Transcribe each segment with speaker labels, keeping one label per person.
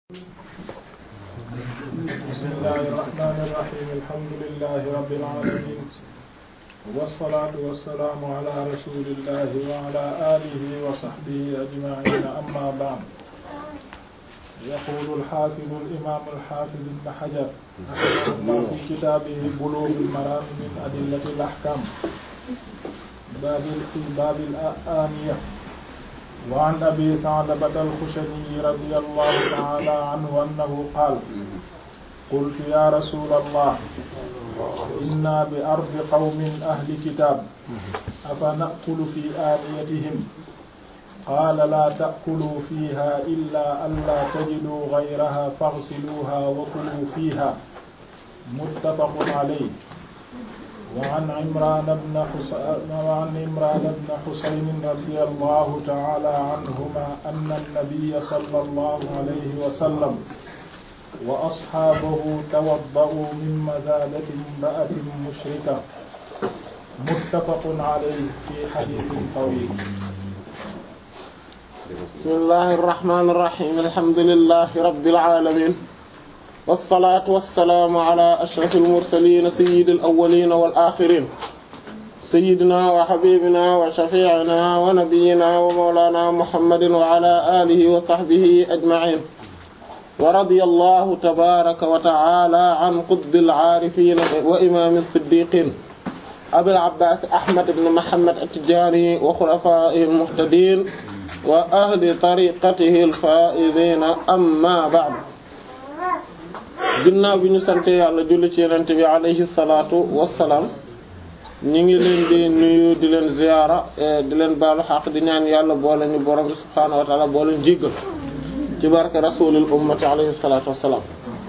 Speaker 1: بسم الله الرحمن الرحيم الحمد لله رب العالمين والصلاة والسلام على رسول الله وعلى آله وصحبه أجمعين أما بعد يقول الحافظ الإمام الحافظ ابن حجر رحمه الله في كتابه بلوغ المرام من أدلة الأحكام باب في باب الآنية وعن أبي ثعلبة الخشني رضي الله تعالى عنه أنه قال قلت يا رسول الله إنا بأرض قوم أهل كتاب أفنأكل في آنيتهم قال لا تأكلوا فيها إلا ألا تجدوا غيرها فاغسلوها وكلوا فيها متفق عليه وعن عمران بن حسين وعن عمران بن حسين رضي الله تعالى عنهما أن النبي صلى الله عليه وسلم وأصحابه توضأوا من مزادة امرأة مشركة متفق عليه في حديث طويل
Speaker 2: بسم الله الرحمن الرحيم الحمد لله رب العالمين والصلاة والسلام على أشرف المرسلين سيد الأولين والآخرين سيدنا وحبيبنا وشفيعنا ونبينا ومولانا محمد وعلى آله وصحبه أجمعين ورضي الله تبارك وتعالى عن قطب العارفين وإمام الصديقين أبي العباس أحمد بن محمد التجاني وخلفائه المهتدين وأهل طريقته الفائزين أما بعد ginnaaw bi ñu sante yàlla julli ci yonent bi alayhi salaatu wassalaam ñu ngi leen di nuyu di leen ziyaara di leen baalu xaq di ñaan yàlla boole ñu borom bi subhaanahu wa ta'ala boole ñu jéggal ci barke rasulil ummati alayhi salaatu wassalaam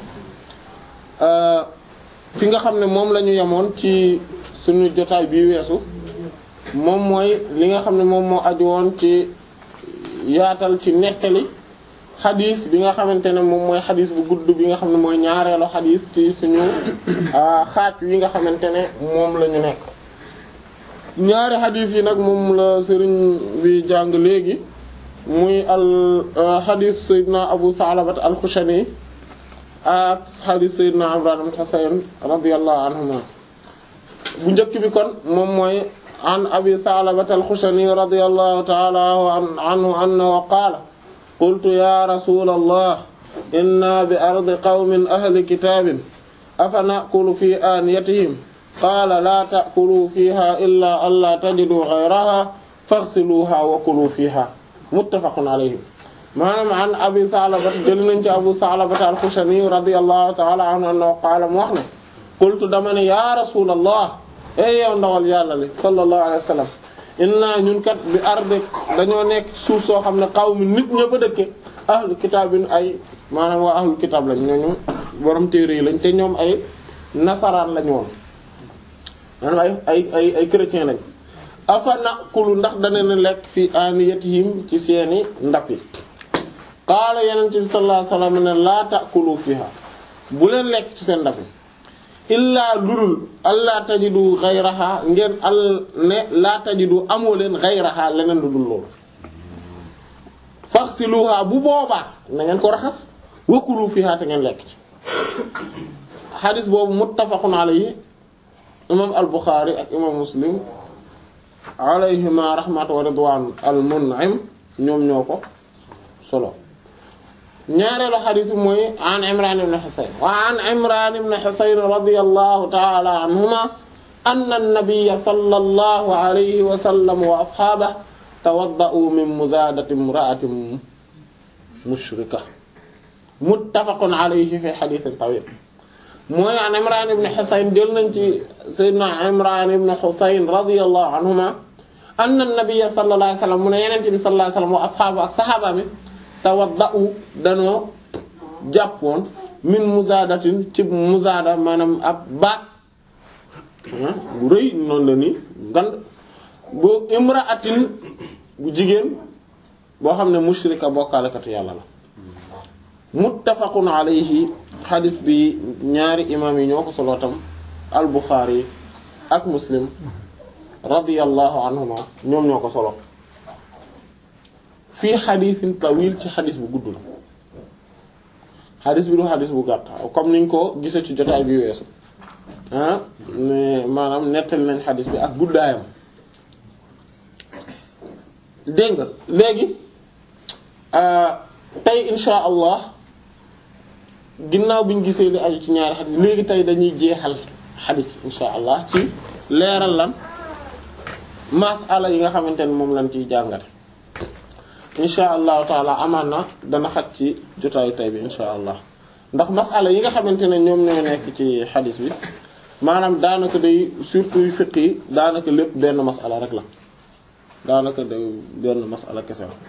Speaker 2: fi nga xam ne moom la ñu yemoon ci suñu jotaay bi weesu moom mooy li nga xam ne moom moo aju woon ci yaatal ci nettali xadis bi nga xamante ne moom mooy xadis bu gudd bi nga xam ne mooy ñaareelu xadis ci suñu xaaj yi nga xamante ne moom la ñu nekk ñaari xadis yi nag moom la sëriñ bi jàng léegi muy al xadis sayyidina abu salabat al xushani ak xadis sayyidina imran ibn husayn radiyallahu anhuma bu njëkk bi kon moom mooy an abi salabat al xushani radiyallahu ta'ala anhu annahu qaala qultu ya rasula allah inna bi ardi qawmin ahli kitabin afa na'kulu fi aniyatihim qaala la ta'kulu fiha illa an la tajidu ghayraha faghsiluha wa kulu fiha muttafaqun alayhi maanaam an abi Sa'laba jël nañ ci abu Sa'laba al-Khushani radiyallahu ta'ala anhu annahu qaala mu wax ne qultu dama ne ya rasula allah ey yow ndawal yàlla li sallallahu alayhi wa sallam inna ñun kat bi arde dañoo nekk suuf soo xam ne qawmi nit ña fa dëkke ahlu kitaabin ay maanaam waa ahlu kitaab lañ ñooñu borom téere yi lañ te ñoom ay nasaraan lañ woon maanaam ay ay ay ay chrétien lañ afa naqulu ndax dana ne lekk fi aniyatihim ci seeni ndab yi qaala yeneen bi sallallahu alayhi wasallam ne laa ta'kulu fiha bu leen lekk ci seen ndab yi illaa ludul allaa tajidu ghayraha ngeen al ne laa tajidu amoo leen ghayraha leneen lu dul loolu faghsiluha bu boobaa na ngeen ko raxas wakulu fiha te ngeen lekk ci xadis boobu muttafaqun alayhi imam al Bukhari ak imam Muslim alayhima rahmatu wa ridwan al mun'im ñoom ñoo ko solo ñaareelu xadis bi mooy an Imran ibn Husayn wa an Imran ibn Husayn radiyallahu ta'ala anhuma anna an-nabiyya sallallahu alayhi wa sallam wa ashabahu tawadda'u min muzadati imra'atin mushrika muttafaqun alayhi fi hadithin tawil mooy an Imran ibn Husayn jël nañ ci sayyidina Imran ibn Husayn radiyallahu anhuma anna an-nabiyya sallallahu alayhi wa sallam mu ne yenente bi sallallahu alayhi wa sallam wa ashaabu ak sahaaba mi tawadda'u danoo jàppoon min muzaadatin ci muzaada maanaam ab baat bu rëy noonu la ni ngand bu imra'atin bu jigéen boo xam ne mushrika bokkaalekatu yàlla la muttafaqun alayhi xadis bi ñaari imaam yi ñoo ko solo tam al Bukhari ak Muslim radiyallahu anhuma ñoom ñoo ko solo fii xadisin tawil ci xadis bu gudd la xadis bi du xadis bu gàtt comme niñ ko gisee ci jotaay bi weesu ah mais maanaam nettali nañ xadis bi ak guddaayam dégg nga léegi tey insha allah ginnaaw bi ñu gisee li aju ci ñaari xadis léegi tey dañuy jeexal xadis insha allah ci leeral lan masala yi nga xamante ne moom lañ ciy jàngate insha allahu taala amaan na dana xat ci jotaayu tay bi insha allah ndax masala yi nga xamante ne ñoom ñoo nekk ci xadis bi maanaam daanaka day surtout fiqh yi daanaka lépp benn masala rek la daanaka day benn masala kese la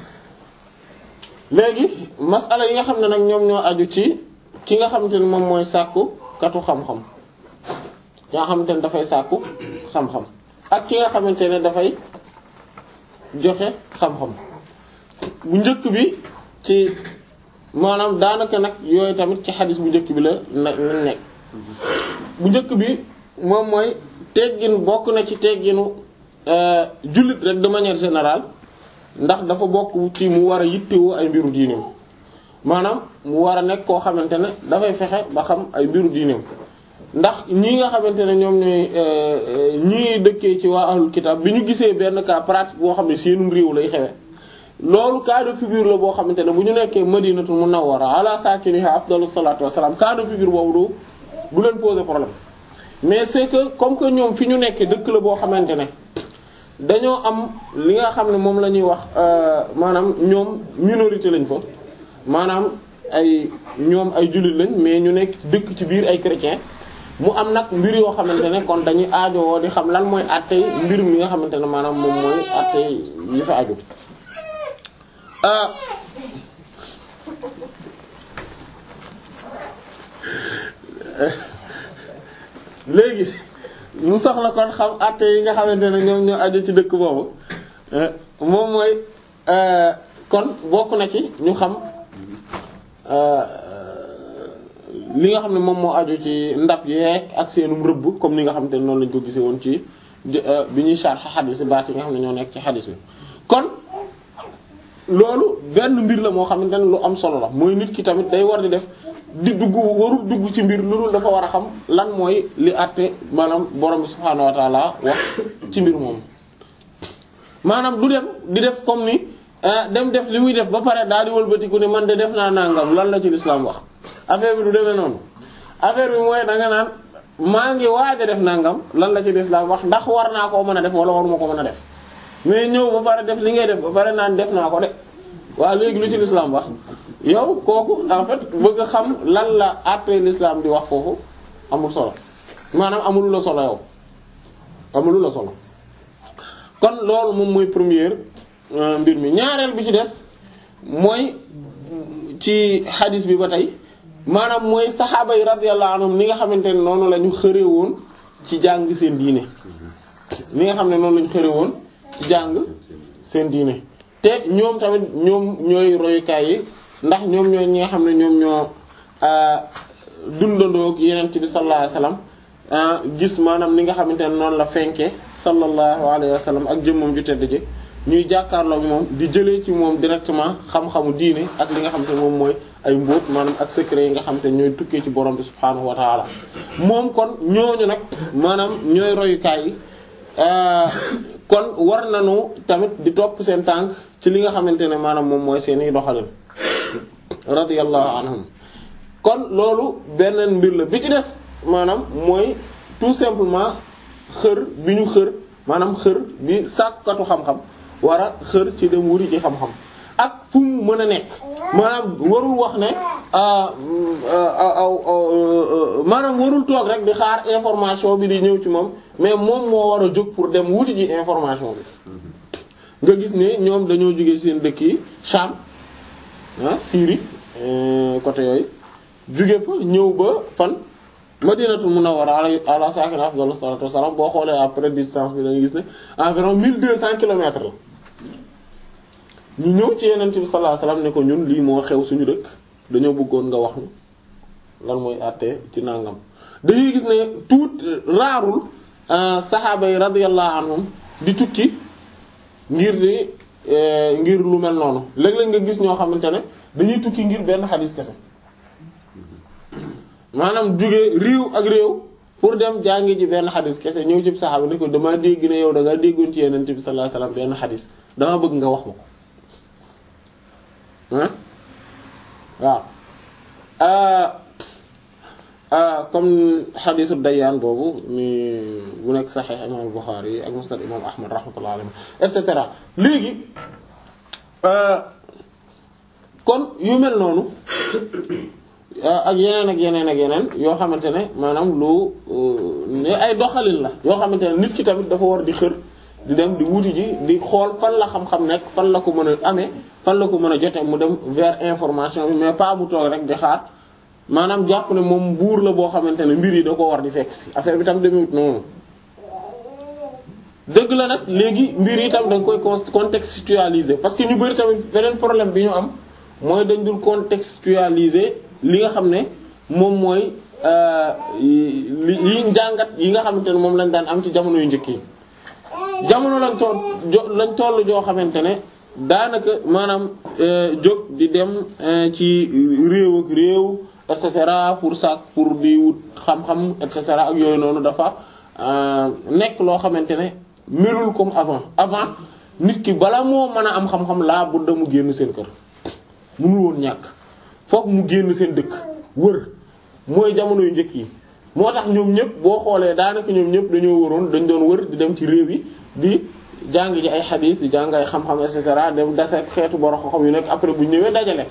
Speaker 2: léegi masala yi nga xam ne nag ñoom ñoo aju ci ki nga xamante ne moom mooy sàkku katu xam-xam ki nga xamante ne dafay sàkku xam-xam ak ki nga xamante ne dafay joxe xam-xam bu njëkk bi ci maanaam daanaka nag yooyu tamit ci xadis bu njëkk bi la na nekk bu njëkk bi moom mooy teggin bokk na ci tegginu jullit rek de manière générale ndax dafa bokk ci mu war a yittewoo ay mbiru diineem maanaam mu war a nekk koo xamante ne dafay fexe ba xam ay mbiru diineem ndax ñii nga xamante ne ñoom ñooy ñii dëkkee ci waa ahlul kitab bi ñu gisee benn cas pratique boo xam ne seenum réew lay xewe loolu cas de figure la boo xamante ne bu ñu nekkee madinatul munawwara ala sakiniha afdalu salatu wassalam cas de figure boobu du du leen poser problème mais c'est que comme que ñoom fi ñu nekkee dëkk la boo xamante ne dañoo am li nga xam ne moom la ñuy wax maanaam ñoom minorité lañ fa maanaam ay ñoom ay jullit lañ mais ñu nekk dëkk ci biir ay chrétien mu am nag mbir yoo xamante ne kon dañuy aajowoo di xam lan mooy àttey mbir mi nga xamante ne maanaam moom mooy àttey yi fa aju léegi mu soxla kon xam àtte yi nga xamante ne ñoom ñoo aju ci dëkk boobu moom mooy kon bokk na ci ñu xam li nga xam ne moom moo aju ci ndab yeeg ak seenum rëbb comme ni nga xamante ne noonu lañ ko gisee woon ci bi ñuy sharh xadis baat yi nga xam ne ñoo nekk ci xadis bi kon loolu benn mbir la moo xamante ne lu am solo la mooy nit ki tamit day war di def di dugg warul dugg ci mbir lu dul dafa war a xam lan mooy li àtte maanaam borom bi subhaanahu wa taala wax ci mbir moom maanaam du dem di def comme ni dem def li muy def ba pare daal di wëlbatiku ne man de def naa nangam lan la ci lislaam wax affaire bi du demee noonu affaire bi mooy da nga naan maa ngi waaj a def nangam lan la ci lislaam wax ndax war naa koo mën a def wala waruma ko mën a def mais ñëw ba pare def li ngay def ba pare naan def naa ko de waaw léegi lu ci lislaam wax yow kooku en fait bëgg a xam lan la àttee lislaam di wax foofu amul solo maanaam amul la solo yow amul la solo kon loolu moom mooy première mbir mi ñaareel bi ci des mooy ci hadis bi ba tey maanaam mooy saxaaba yi radiyallahu anhum ni nga xamante ne noonu la ñu xëree woon ci jàng seen diine ni nga xam ne noonu la ñu xëree woon ci jàng seen diine te ñoom tamit ñoom ñooy royukaay yi ndax ñoom ñooy ñi nga xam ne ñoom ñoo dundandoo ak yeneen bi sallallahu alayhi wasallam gis maanaam ni nga xamante ne noonu la fenke sallallahu alayhi wasallam ak jëmmam ju tedd ji ñuy jàkkaarloo ak moom di jëlee ci moom directement xam-xamu diine ak li nga xam te moom mooy ay mbóot maanaam ak secret yi nga xam te ñooy tukkee ci borom bi subhaanahu wa taala moom kon ñooñu nag maanaam ñooy royukaay yi kon war nañu tamit di topp seen tànk ci li nga xamante ne maanaam moom mooy seeni doxalin radiyallahu anhum kon loolu beneen mbir la bi ci des maanaam mooy tout simplement xër bi ñu xër maanaam xër bi sàkkatu xam-xam war a xër ci dem wuri ci xam-xam ak fu mu mën a nekk maanaam warul wax ne maanaam warul toog rek di xaar information bi di ñëw ci moom mais moom moo war a jóg pour dem wuti ji information bi nga gis ne ñoom dañoo jóge seen dëkk yi Sham ah Syrie côté yooyu jóge fa ñëw ba fan Madinatul Munawwara ala sakina afdalu salatu wassalam boo xoolee après distance bi da nga gis ne environ 1200 kilomètres la ñu ñëw ci yeneen bi sallallahu alayhi wasallam ne ko ñun lii moo xew suñu dëkk dañoo bëggoon nga wax ñu lan mooy àtte ci nangam dañuy gis ne tout raarul saxaaba yi radiyallahu anhum di tukki ngir di ngir lu mel noonu léeg-léeg nga gis ñoo xamante ne dañuy tukki ngir benn xadis kese maanaam jóge réew ak réew pour dem jàngi ji benn xadis kese ñëw ci saxaaba ne ko dama dégg ne yow da nga déggoon ci Yonent bi sallallahu alayhi wasallam benn xadis dama bëgg nga wax ma ko waaw comme xadisu dayyaan boobu ni bu nekk saxiix imam Buxaari ak musnad imam Ahmad rahmatullah alayhi et cetera léegi kon yu mel noonu ak yeneen ak yeneen ak yeneen yoo xamante ne maanaam lu ne ay doxalin la yoo xamante ne nit ki tamit dafa war di xër di dem di wuti ji di xool fan la xam-xam nekk fan la ko mën a amee fan la ko mën a jote mu dem vers information bi mais pas mu toog rek di xaar maanaam jàpp ne moom buur la boo xamante ne mbir yi da ko war di fekk si affaire bi tam demewut noonu dëgg la nag léegi mbir yi tam dañ koy contextualiser parce que ñu bari tamit beneen problème bi ñu am mooy dañ dul contextualiser li nga xam ne moom mooy li yi njàngat yi nga xamante ne moom lañ daan am ci jamono yu njëkk yi jamono lañ toll lañ toll joo xamante ne daanaka maanaam jóg di dem ci réew ak réew et cetera pour sac pour di wut xam-xam et cetera ak yooyu noonu dafa nekk loo xamante ne melul comme avant avant nit ki bala moo mën a am xam-xam laa bu da mu génn seen kër mënul woon ñàkk fokk mu génn seen dëkk wër mooy jamono yu njëkk yi moo tax ñoom ñëpp boo xoolee daanaka ñoom ñëpp dañoo waroon dañ doon wër di dem ci réew yi di jàng ji ay xadiis di jàng ay xam-xam et cetera dem dase xeetu borom xam-xam yu nekk après bu ñëwee dajale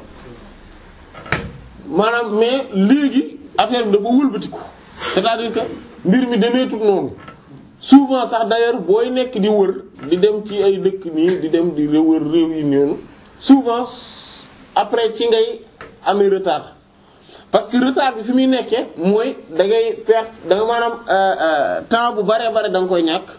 Speaker 2: maanaam mais léegi affaire bi dafa wëlbatiku c'est-à-dire que mbir mi demeetut noonu souvent sax d'ailleurs booy nekk di wër di dem ci ay dëkk nii di dem di wër réew yi noonu souvent après ci ngay amee retard parce que retard bi fi muy nekkee mooy da ngay perte da nga maanaam temps bu bare bare da nga koy ñàkk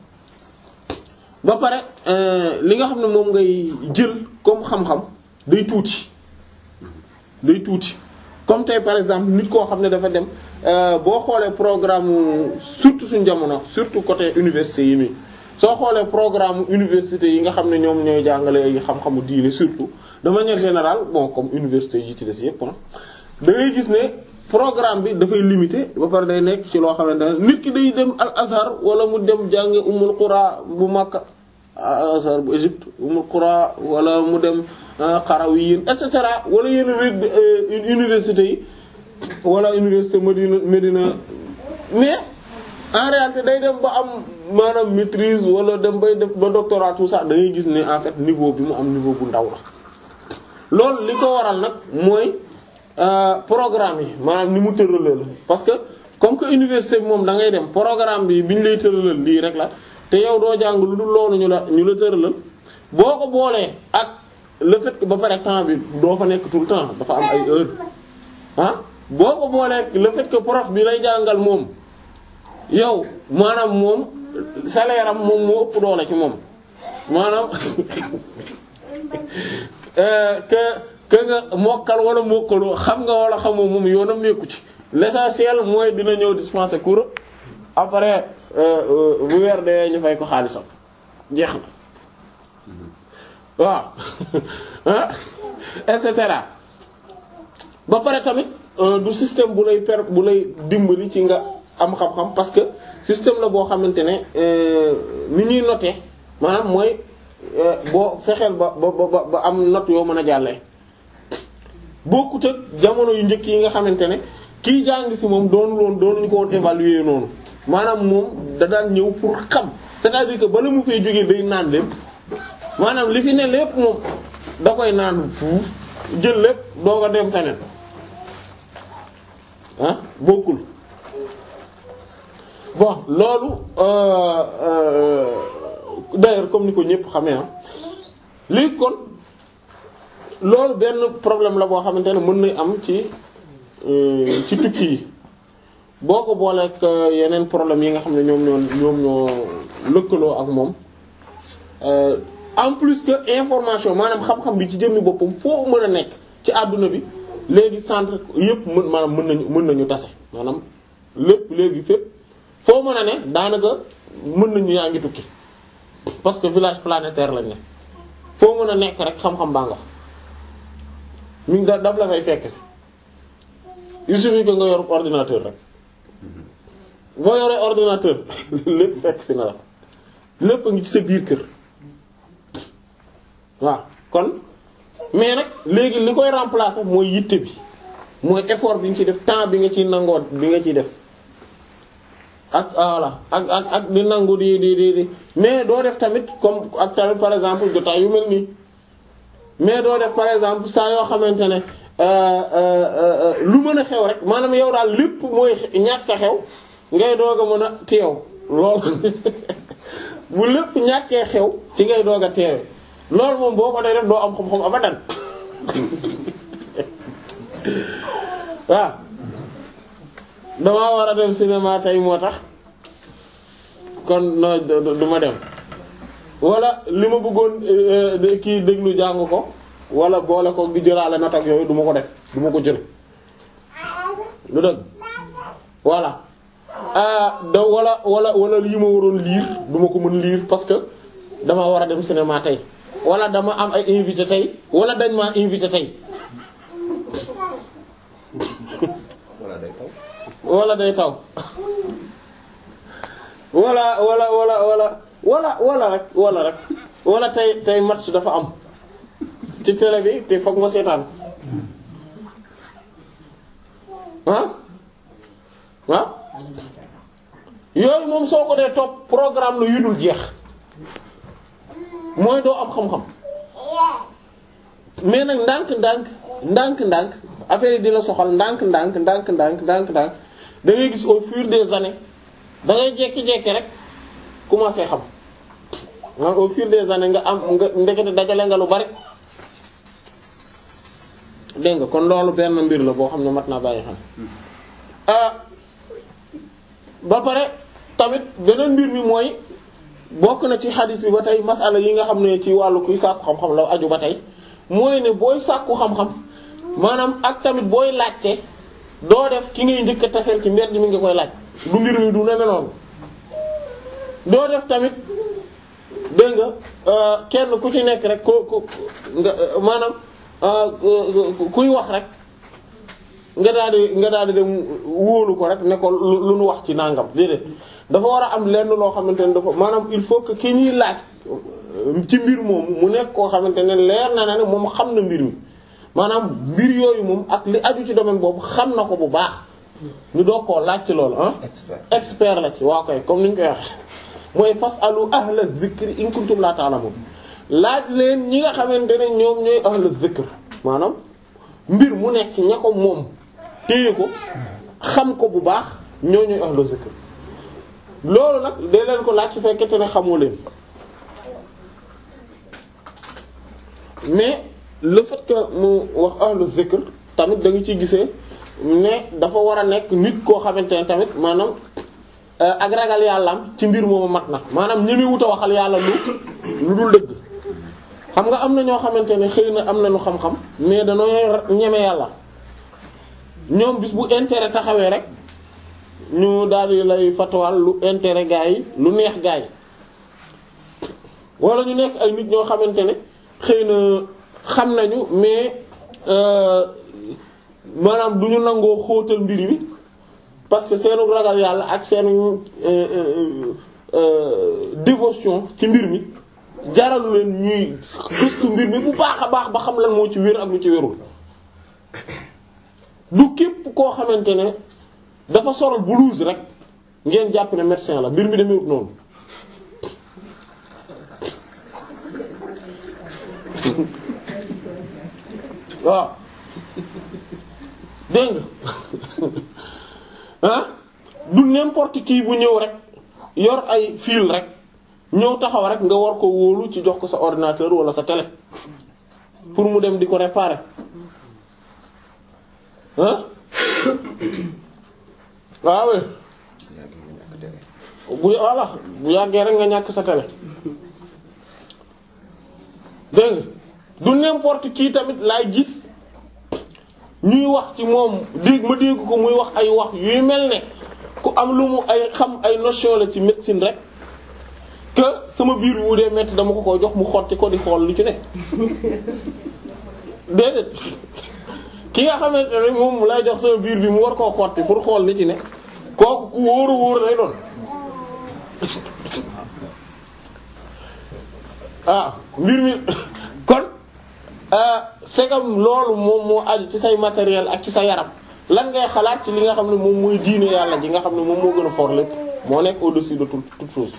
Speaker 2: ba pare li nga xam ne moom ngay jël comme xam-xam day tuuti day tuuti comme tey par exemple nit koo xam ne dafa dem boo xoolee programme surtout suñu jamono surtout côté université yi nii soo xoolee programme université yi nga xam ne ñoom ñooy jàngale ay xam-xamu diine surtout de manière générale bon comme université yi ci des yépp da ngay gis ne programme bi dafay limité ba pare day nekk ci loo xamante ne nit ki day dem al azhar wala mu dem jànge umul qura bu Makka al azhar bu Égypte umul qura wala mu dem Qarawiyyin et cetera wala yenn université yi wala université Medina Medina mais en réalité day dem ba am maanaam maîtrise wala dem bay def ba doctorat tout ça da ngay gis ne en fait niveau bi mu am niveau bu ndaw la loolu li ko waral nag mooy programme yi maanaam ni mu tëralal la parce que comme que université bi moom da ngay dem programme bi bi ñu lay tëralal lii rek la te yow doo jàng lu dul loolu ñu la ñu la tëralal boo ko boolee ak le fait que ba pare temps bi doo fa nekk tout le temps dafa am ay heure ah boo ko boolee le fait que prof bi lay jàngal moom yow maanaam moom salaire am moom moo ëpp doole ci moom maanaam que que nga mokkal wala mokkaloo xam nga wala xamoo moom yoonam nekku ci l'essentiel mooy dina ñëw dispenser cours après bu weer dee ñu fay ko xaalisam jeex na waaw et cetera ba pare tamit du système bu lay per bu lay dimbali ci nga am xam-xam parce que système la boo xamante ne ni ñuy noter maanaam mooy boo fexeel ba ba ba ba am note yoo mën a jàllee bokkut ak jamono yu njëkk yi nga xamante ne kii jàng ci moom doonu loon doonuñu ko woon évaluer noonu maanaam moom da daan ñëw pour xam c'est-à-dire que bala mu fay jógee day naan lépp maanaam li fi ne lépp moom da koy naan fuuf jël lépp doog a dem feneen ah bokkul bon loolu d'ailleurs comme ni ko ñëpp xamee ah léegi kon loolu benn problème la boo xamante ne mën na am ci ci tukki yi boo ko booleeg yeneen problème yi nga xam ne ñoom ñoo ñoom ñoo lëkkaloo ak moom en plus que information maanaam xam-xam bi ci jëmmi boppam foo mën a nekk ci àdduna bi léegi centre yëpp mën maanaam mën nañu mën nañu tase maanaam lépp léegi fépp foo mën a ne daanaka mën nañu yaa ngi tukki parce que village planétaire lañ ne foo mën a nekk rek xam-xam baa nga fa mi ngi daf la fay fekk si il suffit que nga yor ordinateur rek boo yoree ordinateur lépp fekk si na la lépp a ngi ci sa biir kër waaw kon mais nag léegi li koy remplacer mooy yitte bi mooy effort bi nga ciy def temps bi nga ciy nangoo bi nga ciy def ak voilà ak ak ak di nangu di di di di mais doo def tamit comme ak tamit par exemple jotaay yu mel nii mais doo def par exemple saa yoo xamante ne lu mën a xew rek maanaam yow daal lépp mooy ñàkk a xew ngay doog a mën a teew loolu bu lépp ñàkkee xew ci ngay doog a teewe loolu moom boo ko dee def doo am xam-xam abadan waaw damaa war a dem cinéma tey moo tax kon no du ma dem wala li ma bëggoon kii déglu jàng ko wala boole ko di jëlaale nat ak yooyu du ma ko def du ma ko jël lu dëgg voilà da wala wala wala lii ma waroon lire du ma ko mën lire parce que dama war a dem cinéma tey wala dama am ay invité tey wala dañ maa invité tey
Speaker 3: wala day taw.
Speaker 2: wala day taw wala wala wala wala wala wala rek wala rek wala tey tey match dafa am ci télé bi te foog ma seetaan ah ah yooyu moom soo ko dee topp programme la yu dul jeex mooy doo am xam-xam mais nag ndànk-ndànk ndànk-ndànk affaire yi di la soxal ndànk-ndànk ndànk-ndànk ndànk-ndànk da ngay gis au fur des années da ngay jekki-jekki rek commencer xam nga au fur des années nga am nga ndekete dajale nga lu bari dégg nga kon loolu benn mbir la boo xam ne mat naa bàyyi xam ba pare tamit beneen mbir mi mooy bokk na ci xadis bi ba tey masala yi nga xam ne ci wàllu kuy sàkku xam-xam la aju ba tey mooy ne booy sàkku xam-xam maanaam ak tamit booy laajte doo def ki ngay njëkk a taseel ci mbedd mi nga koy laaj du mbir mi du neme noonu doo def tamit dégg nga kenn ku ci nekk rek ko ko nga maanaam kuy wax rek nga daal di nga daal di dem wóolu ko rek ne ko lu nu wax ci nangam déedéet dafa war a am lenn loo xamante ne dafa maanaam il faut que ki ñuy laaj ci mbir moomu mu nekk koo xamante ne leer na ne moom xam na mbir mi maanaam mbir yooyu moom ak li aju ci domaine boobu xam na ko bu baax ñu doog koo laaj ci loolu ah.
Speaker 3: expert
Speaker 2: expert la ci waa koy comme ni ñu koy waxee mooy fasalu ahla zikri in kuntum la ta'lamun laaj leen ñi nga xamante ne ñoom ñooy ahla zikr maanaam mbir mu nekk ña ko moom téye ko xam ko bu baax ñoo ñooy ahla zikr loolu nag dee leen ko laaj su fekkente ne xamoo leen mais le fait que mu wax ahlu zikr tamit da nga ciy gisee ne dafa war a nekk nit koo xamante ne tamit maanaam ak ragal yàllaam ci mbir moomu mat na maanaam ñi muy wut a waxal yàlla lu lu dul dëgg xam nga am na ñoo xamante ne xëy na am nañu xam-xam mais danoo ñeme yàlla ñoom bis bu intérêt taxawee rek ñu daal di lay fatawal lu intérêt gaa yi lu neex gaa yi wala ñu nekk ay nit ñoo xamante ne xëy na xam nañu mais maanaam du ñu nangoo xóotal mbir mi parce que seenu ragal yàlla ak seenu dévotion ci mbir mi jaralu leen ñuy gëstu mbir mi bu baax a baax ba xam lan moo ci wér ak lu ci wérul du képp koo xamante ne dafa solal blouse rek ngeen jàpp ne médecin la mbir mi demewut noonu waaw dégg nga ah du n'importe qui bu ñëw rek yor ay fil rek ñëw taxaw rek nga war ko wóolu ci jox ko sa ordinateur wala sa télé pour mu dem di ko réparer ah waaw bu voilà bu yàggee rek nga ñàkk sa télé dégg nga du n'importe qui tamit laay gis ñuy wax ci moom dégg ma dégg ko muy wax ay wax yuy mel ne ku am lu mu ay xam ay notion la ci médecine rek que sama biir bi bu dee metti dama ko ko jox mu xotti ko di xool lu ci ne déedéet ki nga xamante ne moom lay jox sama biir bi mu war koo xotti pour xool li ci ne kooku ku wóoru wóor lay doon ah mbir mi kon segam loolu moom moo aju ci say matériel ak ci sa yaram lan ngay xalaat ci li nga xam ne moom mooy diine yàlla ji nga xam ne moom moo gën a fort lépp moo nekk au-dessus de toute toute chose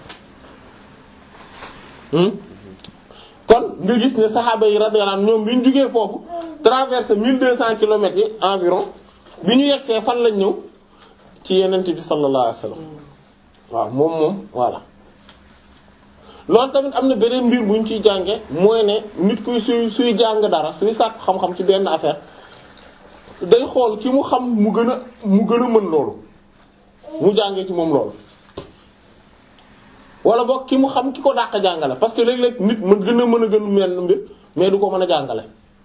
Speaker 2: kon nga gis ne saxaaba yi radiyallahu anhum ñoom bi ñu jugee foofu traversé 1200 kilomètres yi environ bi ñu yegsee fan lañ ñëw ci yenent bi sallallahu alayhi wasallam waaw moom moom voilà loolu tamit am na beneen mbir bu ñu ciy jànge mooy ne nit kuy suy suy jàng dara suy sàkk xam-xam ci benn affaire day xool ki mu xam mu gën a mu gën a mën loolu mu jànge ci moom loolu wala boog ki mu xam ki ko dàq jàngale parce que léeg-léeg nit mën gën a mën a gën mel mbir mais du ko mën a jàngale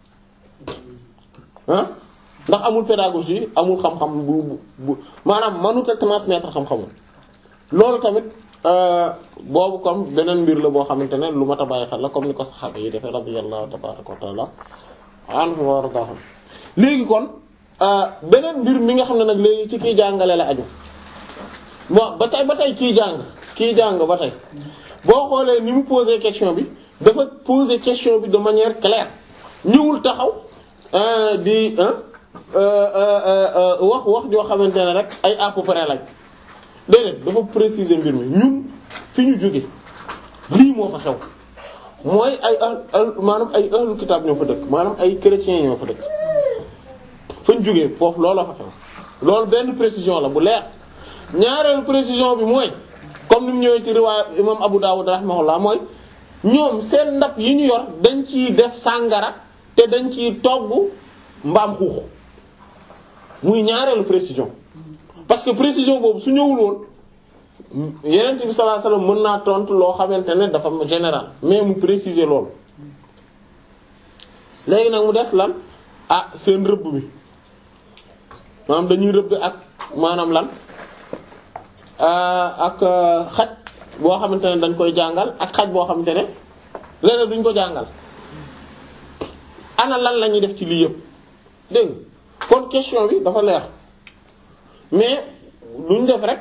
Speaker 2: ah ndax amul pédagogie amul xam-xam bu bu bu maanaam mënut a transmettre xam-xamul loolu tamit boobu comme beneen mbir la boo xamante ne lu mat a bàyyi xel la comme ni ko saxaaba yi defee radiyallahu tabaaraka wa taala anhum wa ardaahum léegi kon beneen mbir mi nga xam ne nag léegi ci kiy jàngale la aju bon ba tey ba tey kiy jàng kiy jàng ba tey boo xoolee ni mu poser question bi dafa poser question bi de manière claire ñëwul taxaw di wax wax joo xamante ne rek ay à peu près lañ déedéet dafa préciser mbir mi ñun fi ñu jóge lii moo fa xew mooy ay al maanaam ay ahlu kitaab ñoo fa dëkk maanaam ay chrétiens ñoo fa dëkk fañ jógee foofu looloo fa xew loolu benn précision la bu leer ñaareelu précision bi mooy comme ni mu ñëwee ci riwaaya imam Abu Dawud rahimahullah mooy ñoom seen ndab yi ñu yor dañ ciy def sàngara te dañ ciy togg mbaam xuux muy ñaareelu précision parce que précision boobu su ñëwul woon yeneen bi sallallahu alayhi wasallam mën naa tontu loo xamante ne dafa général mais mu préciser loolu léegi nag mu des lan ah seen rëbb bi maanaam dañuy rëbb ak maanaam lan ak xaj boo xamante ne dañ koy jàngal ak xaj boo xamante ne leneen duñ ko jàngal ana lan la ñuy def ci lii yëpp dégg kon question bi dafa leer mais duñ def rek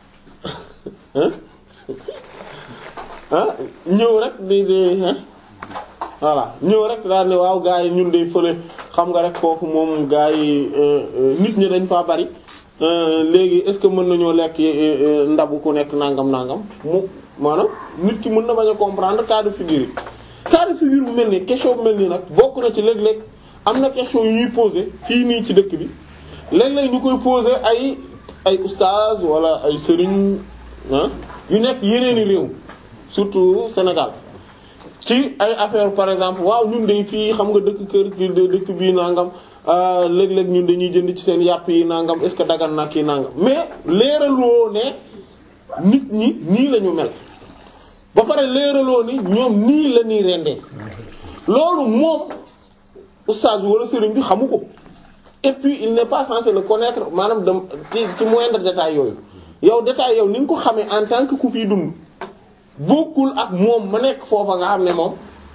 Speaker 2: ah ñëw rek di di voilà ñëw rek daal ne waaw gaa yi ñun de fële xam nga rek foofu moom gaa yi nit ñi dañ faa bari léegi est-ce que mën nañoo lekk ndabu ku nekk nangam nangam mu maanaam nit ki mën na bañ a comprendre cas de figure yi. cas de figure bu mel nii question bu mel nii nag bokk na ci léeg-léeg am na question yu ñuy poser fii nii ci dëkk bi léeg-léeg ñu koy poser ay ay oustaz wala ay sëriñ ah yu nekk yeneeni réew surtout Sénégal. ci ay affaire par exemple waaw ñun de fii xam nga dëkk kër dëkk bii nangam léeg-léeg ñun dañuy jënd ci seen yàpp yi nangam est-ce que dagan na kii nangam mais leeraloo ne nit ñi nii la ñu mel ba pare leeraloo ni ñoom nii la ñuy rendee loolu moom oustaz bi wala sëriñ bi xamu ko et puis il n'est pas censé le connaître maanaam de ci ci moindre détail yooyu yow détail yow ni nga ko xamee en tant que ku fiy dund bokkul ak moom ma nekk foofa nga xam ne moom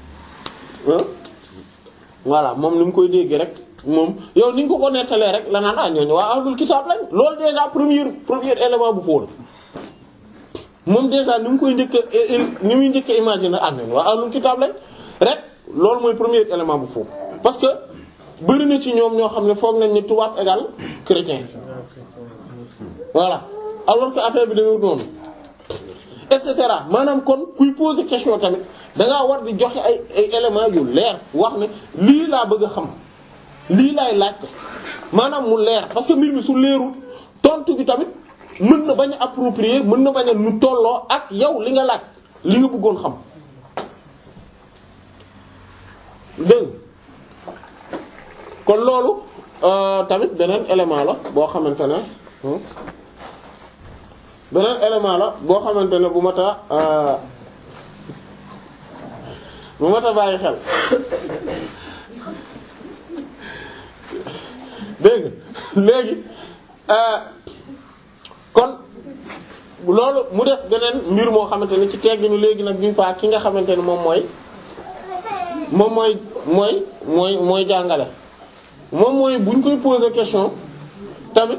Speaker 2: voilà moom ni mu koy dégg rek moom yow ni nga ko ko nettalee rek la naan ah ñooñu waa ahlul kitaab lañ loolu déjà premier premier élément bu fóon moom déjà ni mu koy njëkk ni muy njëkk imaginer ah ñooñu waa ahlul kitaab lañ rek loolu mooy premier élément bu fóon parce que bari na ci ñoom ñoo xam ne foog nañ ni tubaab égal chrétien voilà alors que affaire bi dañoo noonu et cetera maanaam kon kuy poser question tamit da ngaa war di joxe ay ay éléments yu leer wax ne lii laa bëgg a xam lii laay laajte maanaam mu leer parce que mbir mi su leerul tontu bi tamit mën na bañ a approprier mën na bañ a nu tolloo ak yow li nga laaj li nga bëggoon xam dégg kon loolu tamit beneen élément la boo xamante ne beneen élément la boo xamante ne bu mat a bu mat a bàyyi xel dégg léegi kon loolu mu des beneen mbir moo xamante ne ci tegginu léegi nag bi fa ki nga xamante ne moom mooy moom mooy mooy mooy mooy jàngale moom mooy buñ koy poser question tamit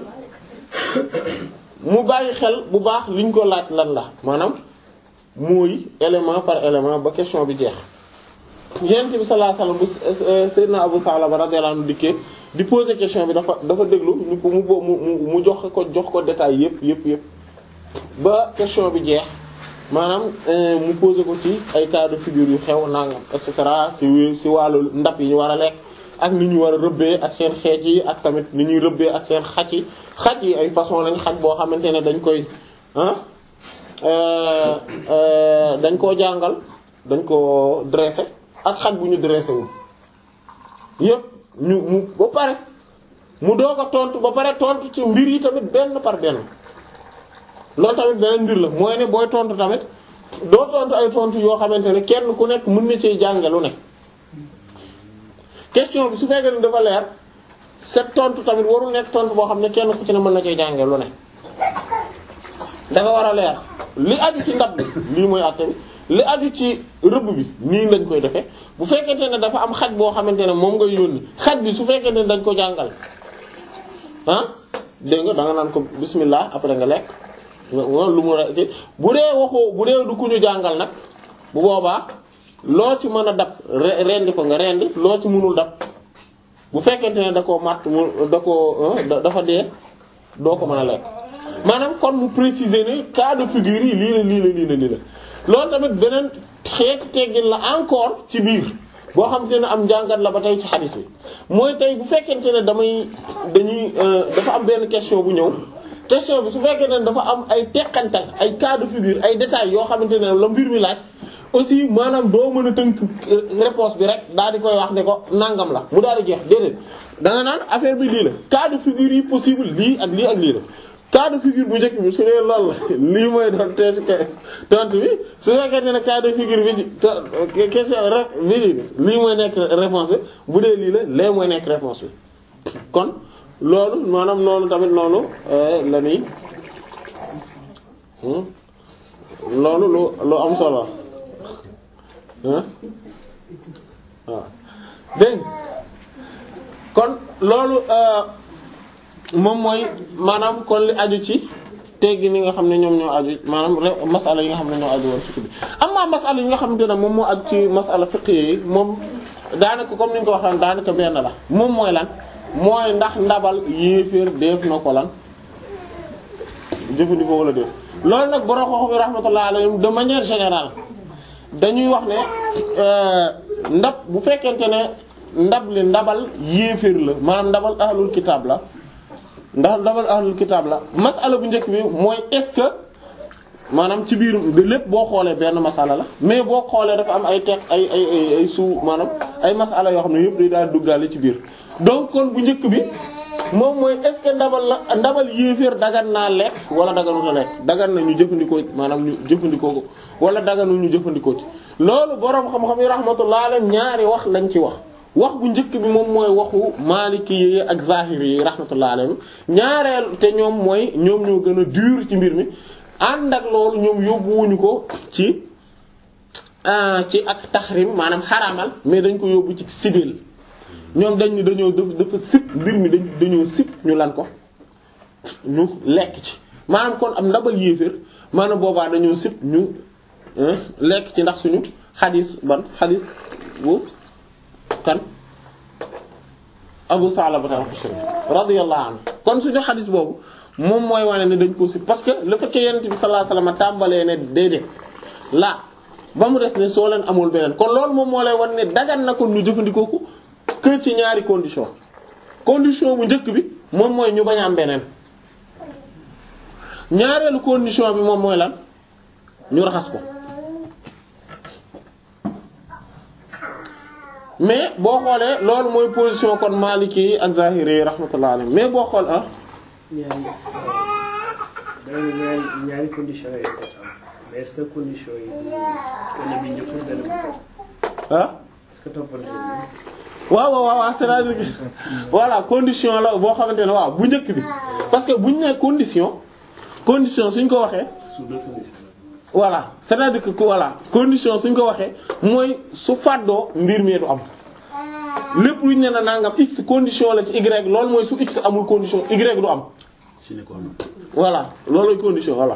Speaker 2: mu bàyyi xel bu baax liñ ko laaj lan la maanaam mooy élément par élément ba question bi jeex yonent bi sallallahu alayhi wasallam bu Seydina Abu Salaba radiyallahu anhu dikkee di poser question bi dafa dafa déglu ñu ko mu mu mu jox ko jox ko détail yépp yépp yépp ba question bi jeex maanaam mu poser ko ci ay cas de figure yu xew nangam et cetera ci ci wàllu ndab yi ñu war a lekk ak ni ñu war a rëbbee ak seen xeet yi ak tamit ni ñuy rëbbee ak seen xaj yi xaj yi ay façon lañ xaj boo xamante ne dañ koy ah dañ koo jàngal dañ koo dressé ak xaj bu ñu dressé wul yépp ñu mu ba pare mu doog a tontu ba pare tontu ci mbir yi tamit benn par benn loolu tamit beneen mbir la mooy ne booy tontu tamit doo tontu ay tontu yoo xamante ne kenn ku nekk mën na cee jànge lu ne question bi su fekkee ne dafa leer set tontu tamit warul nekk tontu boo xam ne kenn ku ci ne mën na cee jànge lu ne dafa war a leer li aju ci ndab bi lii mooy àtte bi li aju ci rëbb bi nii lañ koy defee bu fekkente ne dafa am xaj boo xamante ne moom ngay yónni xaj bi su fekkente ne dañ ko jàngal ah dégg nga da nga naan ko bismillah après nga lekk lu mu re bu dee waxoo bu dee du ku ñu jàngal nag bu boobaa loo ci mën a dab rendi ko nga rendi loo ci mënul dab bu fekkente ne da koo matt mu da koo dafa dee doo ko mën a lekk maanaam kon mu préciser ne cas de figure yi lii la lii la lii la lii la loolu tamit beneen xeetu teggin la encore ci biir boo xam te ne am njàngat la ba tey ci xadis bi mooy tey bu fekkente ne damay dañuy dafa am benn question bu ñëw question bi su fekkee ne dafa am ay teqantal ay cas de figure ay détails yoo xamante ne la mbir mi laaj aussi maanaam doo mën a tënk réponse bi rek daal di koy wax ne ko nangam la mu daal di jeex déedéet da nga naan affaire bi lii la cas de figure yi possible lii ak lii ak lii la cas de figure bu njëkk bi su dee lool la lii mooy doon teeti tontu bi su fekkee ne cas de figure bi question rek bi lii mooy nekk réponse bi bu dee lii la lee mooy nekk réponse bi kon loolu maanaam noonu tamit noonu la nii loolu lu lu am solo waaw dégg kon loolu moom mooy maanaam kon li aju ci teggi ni nga xam ne ñoom ñoo aju maanaam masala yi nga xam ne ñoo aju woon ci bi amma masala yi nga xamante ne moom moo aju ci masala fiqh yi moom daanaka comme ni ñu ko waxee daanaka benn la moom mooy lan mooy ndax ndabal yéeféer def na ko lan jëfandikoo wala def loolu nag borom xox bi rahmatullah alayhim de manière générale dañuy wax ne ndab bu fekkente ne ndab li ndabal yéeféer la maanaam ndabal ahlul kitaab la ndax ndabal ahlul kitaab la masala bu njëkk bi mooy est-ce que maanaam ci biir de lépp boo xoolee benn masala la mais boo xoolee dafa am ay teq ay ay ay ay suu maanaam ay masala yoo xam ne yëpp day daal duggaale ci biir donc kon bu njëkk bi moom mooy est-ce que ndabal la ndabal yéeféer dagan naa lekk wala daganuta lekk dagan na ñu jëfandikoo maanaam ñu jëfandikoo ko wala daganu ñu jëfandikoo ci loolu boroom xam-xam yi rahmatullah alayhim ñaari wax lañ ci wax wax bu njëkk bi moom mooy waxu maliki yi ak zahiri yi rahmatullah alayhim ñaareel te ñoom mooy ñoom ñoo gën a dur ci mbir mi ànd ak loolu ñoom yóbbuwuñu ko ci ci ak taxrim maanaam xaramal mais dañ ko yóbbu ci sibil ñoom dañ ni dañoo dafa sip mbir mi dañ dañoo sip ñu lan ko ñu lekk ci maanaam kon am ndabal yéeféer maanaam boobaa dañoo sip ñu lekk ci ndax suñu xadis ban xadis bu kan Abu Salaba al-Khushay radiyallahu anhu kon suñu xadis boobu moom mooy wane ne dañ ko sip parce que le fait que yonent bi sallallahu alayhi wasallam tàmbalee ne déedéet laa ba mu des ne soo leen amul beneen kon loolu moom moo lay wan ne dagan na ko ñu jëfandikoo ko que ci ñaari condition condition bu njëkk bi moom mooy ñu bañ a am beneen ñaareelu condition bi moom mooy lan ñu raxas ko mais boo xoolee loolu mooy position kon Maliki yi ak Zahiri yi rahmatullah alayhi mais boo xool ah.
Speaker 4: ñaari ñaari ñaari conditions yi am mais est-ce que conditions yi benn bi njëkkul benn bi topp
Speaker 2: ah.
Speaker 4: est-ce que toppal
Speaker 2: waaw waaw waaw c'est-à-dire que voilà condition la boo xamante ne waaw bu njëkk bi parce que bu ñu nee condition condition suñ ko waxee
Speaker 4: sous deux conditions
Speaker 2: voilà c'est-à-dire que voilà condition suñ ko waxee mooy su fàddoo mbir mi du am lépp lu ñu ne na nangam x condition la ci y loolu mooy su x amul condition y du am voilà loolu condition voilà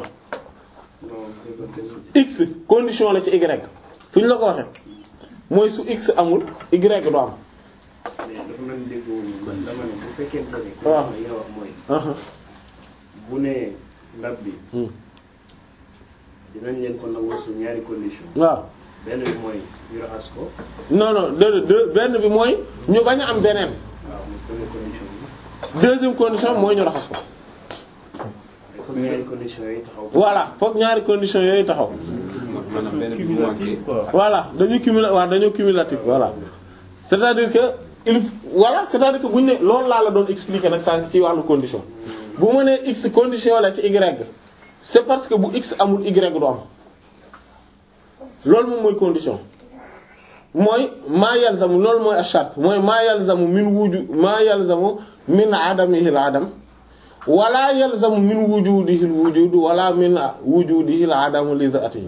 Speaker 2: x condition la ci y fu ñu la ko waxee mooy su x amul y du am
Speaker 4: mais dafa mel ni déggoo man dama ne bu fekkente ne.
Speaker 2: waaw
Speaker 4: li nga wax mooy.
Speaker 2: aha
Speaker 4: bu nee ndab bi
Speaker 2: hmm.
Speaker 4: dinañ leen ko nangoo su ñaari condition
Speaker 2: waaw
Speaker 4: benn bi mooy ñu raxas ko
Speaker 2: non non de de benn bi mooy ñu bañ a am beneen
Speaker 4: waaw mu première condition bi
Speaker 2: deuxième condition mooy ñu raxas ko
Speaker 4: il faut ñaari condition yi taxaw.
Speaker 2: voilà fokk ñaari condition yooyu taxaw
Speaker 3: maanaam benn bi bu manqué
Speaker 2: voilà dañu cumula waaw dañoo cumulatif voilà c'est-à-dire que il voilà c'est-à-dire que bu ñu ne loolu laa la doon expliquer nag sànq ci wàllu condition bu ma nee x condition la ci y c'est parce que bu x amul y du am loolu moom mooy condition mooy maa yalzamu loolu mooy ash-shart mooy maa yalzamu min wuju maa yalzamu min adamihi al-adam wala yalzamu min wujudihi al-wujud wala min wujudihi al-adamu li dhatihi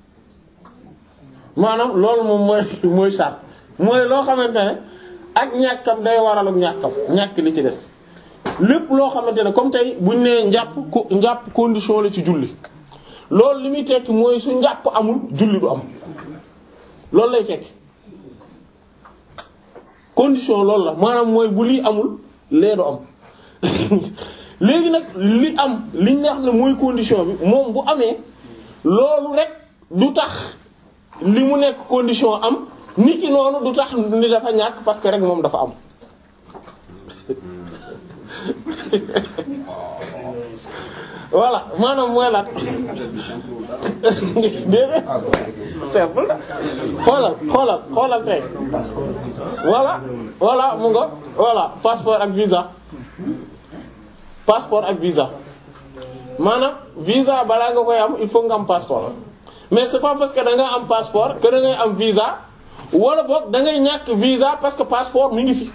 Speaker 2: maanaam loolu moom mooy mooy charte mooy loo xamante ne ak ñàkkam day waral ak ñàkkam ñàkk li ci des lépp loo xamante ne comme tey buñ nee njàpp ko njàpp condition la ci julli loolu li muy tekki mooy su njàpp amul julli du am loolu lay tekki condition loolu la maanaam mooy bu lii amul lee du am léegi nag li am li nga xam ne mooy condition bi moom bu amee loolu rek du tax li mu nekk condition am nit ki noonu du tax ni dafa ñàkk parce que rek moom dafa am voilà maanaam mooy lan déedéet simple la xoolal xoolal xoolal tey voilà voilà mu nga voilà passeport ak visa passeport ak visa maanaam visa balaa nga koy am il faut nga am passeport mais c'est pas parce que da nga am passeport que da ngay am visa wala boog da ngay ñàkk visa parce que passeport mi ngi fi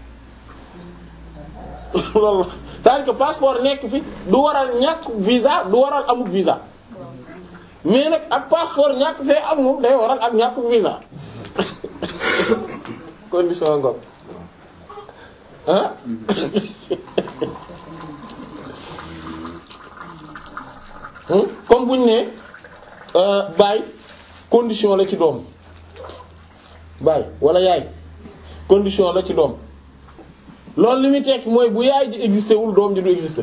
Speaker 2: loolu la c'est-à-dire que passeport nekk fi du waral ñàkk visa du waral amuk visa mais nag ak passeport ñàkk fee am moom day waral ak ñàkk visa condition ngoog ah Hmm? comme buñ ne baay condition la ci doom baay wala yaay condition la ci doom loolu li muy tekki mooy bu yaay ji existé wul doom ji du existé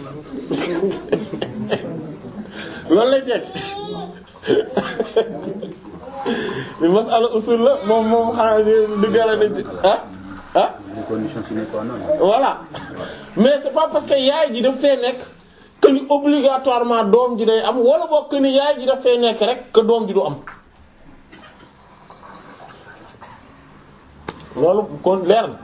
Speaker 2: loolu lay tekki li masala usul la moom moom xanaa di gala nañ ci ah ah
Speaker 3: condition sine qua non
Speaker 2: voilà mais c'est pas parce que yaay ji daf fee nekk que ni obligatoirement doom ji day am wala boog que ni yaay ji daf fee nekk rek que doom ji du am loolu kon leer na